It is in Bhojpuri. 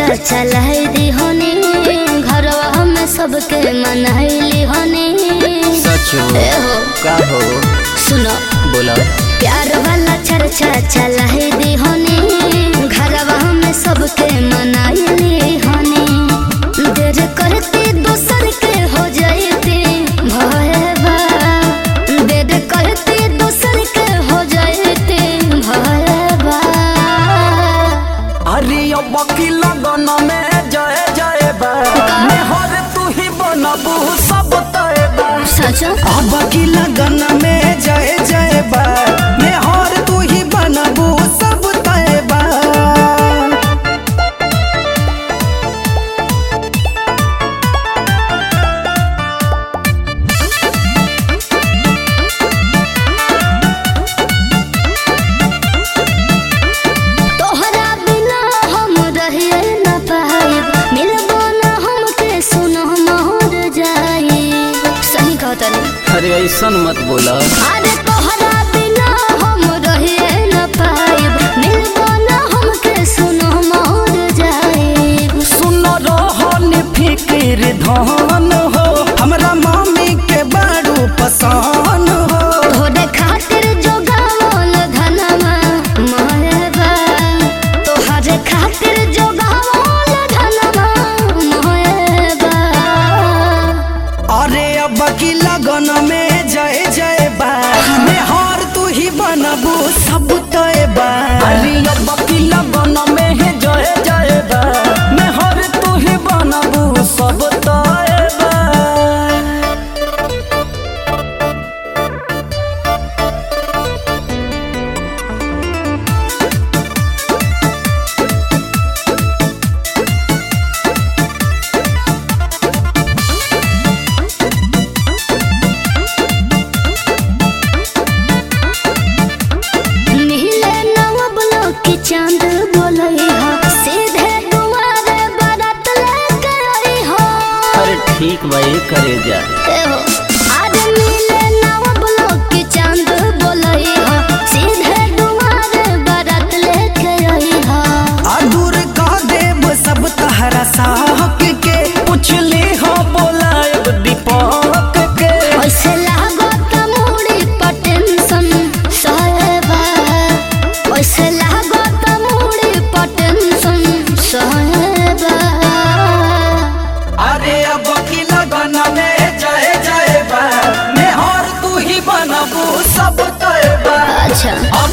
चलाई दी होनी घरवा में सबके मनैली होनी सच हो ए हो का हो सुनो बोला प्यार वाला चर्चा चलाई दी होनी घरवा में सबके मनैली होनी देर करती दोसर के हो जाती भयबा देर करती दोसर के हो जाती भयबा अरे अब की लगन में जय जय बा हर तू ही बनबू सब तय बा सच अब की लगन में जय जय बा हर तू ही बनबू सब तय बा तोहरा बिना हम रहिए न पाइब मिलबो न हमके सुनो मोर जाई सही कहतनी अरे ऐसा मत बोला अरे तोहरा बिना हम रहिए न पाइब मिलबो न हमके सुनो मोर जाई सुन रहन फिक्र धन हो हमरा मम्मी के बारू पसंद हो तोहरे खातिर जो गावल धनमा मोहबा तोहरे खातिर जो गावल धनमा मोहबा अरे अब की लगन में जय जय बा हर तू ही बनबू सब तय बा अरे अब की लगन में है जय जय बा हर तू ही बनबू सब तय बा नीले नवबलो की चांद बोलई हो सीधे दुआरे बारात लेके आई हो अरे ठीक भाई करे जा ए हो आज नीले नवबलो की चांद बोलई हो सीधे दुआरे बारात लेके आई हो अधूर का देव सब तहरा साहक के पुछली हो बोलायब दीपक के ऐसे लागो त मुड़ी पर टेंशन सहबा ऐसे लागो त मुड़ी पर टेंशन सहबा अरे अब की लगन में जय जय बा हर तू ही बनबू सब तय बा अच्छा अब